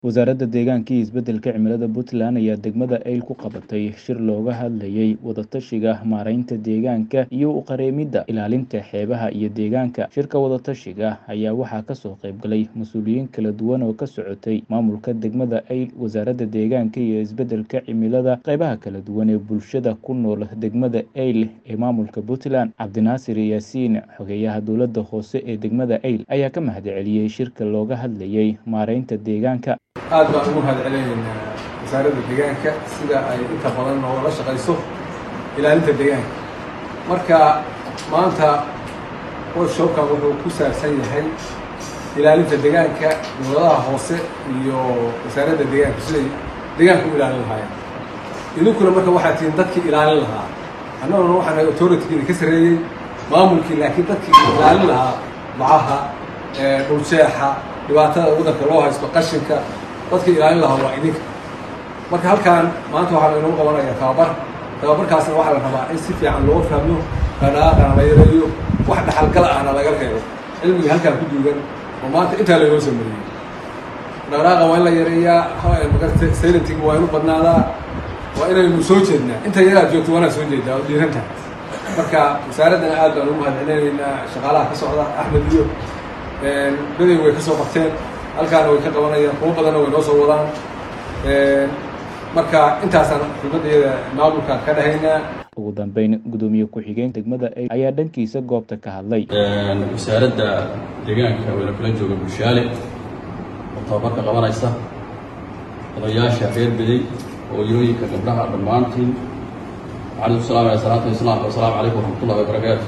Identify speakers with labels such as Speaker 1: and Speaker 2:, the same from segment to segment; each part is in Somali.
Speaker 1: Wasaaradda Deegaanka iyo Isbeddelka Cimilada Puntland ayaa degmada Eyl ku qabatay shir looga hadlayay wada-tashiga maaraynta deegaanka iyo u qareemidda ilaalinta xeebaha iyo deegaanka. Shirka wada-tashiga ayaa waxaa ka soo qayb galay mas'uuliyiin kala duwan oo ka socotay maamulka degmada Eyl, wasaaradda deegaanka iyo isbeddelka cimilada, qaybaha kala duwan ee bulshada ku nool degmada Eyl ee maamulka Puntland. Cabdinaasir Yaasiin, xogeyaha dowladda hoose ee degmada Eyl, ayaa ka mahadceliyay shirka looga hadlayay maaraynta deegaanka.
Speaker 2: aad baan ugu mahad celinaynaa wasaaradda deegaanka sida ay inta badan noola shaqayso ilaalinta deegaanka marka maanta workshopkan wuxuu ku saabsan yahay ilaalinta deegaanka dowladaha hoose iyo wasaaradda deegaanka siday deegaanka u ilaalin lahaayeen idinkuna marka waxaa tihiin dadkii ilaalin lahaa annaguna waxaan nahay authority-giina ka sarreeyey maamulkii laakiin dadkii ilaalin lahaa bacaha dhuljeexa dhibaatada waddanka loo haysto qashinka dadka ilaalin lahaa waa idinka marka halkaan maanta waxaa laynoo qabanayaa tababar tababarkaasna waxaa la rabaa in si fiican loo fahmo dhaqdhaqaaqana la yareeyo wax dhaxalgal ahna laga reebo cilmiga halkaan ku duugan oo maanta intaa laynoo soo mariyey dhaqdhaqaaqa waa in la yareeyaa magarta silentinga waa inu badnaadaa waa inaynu soo jeednaa inta yaraad joogto waanaa soo jeedaa oo dhiiran tahay marka wasaaraddana aad baan ugu mahad celinaynaa shaqaalaha ka socda axmed iyo beday way ka soo qabteen halkaana way ka qabanayaan kuwo badanna way noo soo wadaan marka intaasaan xubnadeeda maamulka ka dhahaynaa
Speaker 1: ugu dambeyn gudoomiye ku-xigeen degmada Eyl ayaa dhankiisa goobta ka hadlay
Speaker 3: wasaaradda deegaanka wayna kula jooga bulshaale oo tababarka qabanaysa odayaasha reer beday hooyooyinka gabdhaha dhammaantiin waxaan salaam ala salaatu islaamka wasalaamu calaykum waraxmatullahi wabarakaatu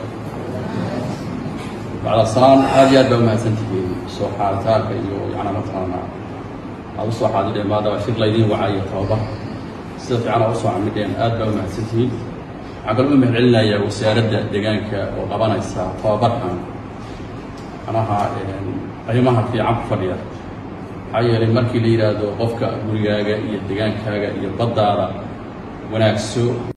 Speaker 3: bacda salaam aad iyo aad baa umahadsantihiin soo xaaritaanka iyo yacnaa mataqaana aad usoo xaadireen maadaama shir laydiin wacayo tababar sida fiican aa usoo camidheen aad baa umahadsantihiin waxaan kaloo u mahad celinayaa wasaaradda deegaanka oo qabanaysa tababarkan manaha qiimaha fiican ku fadhiya maxaa yeelay markii la yidhaahdo qofka gurigaaga iyo degaankaaga iyo baddaada wanaagso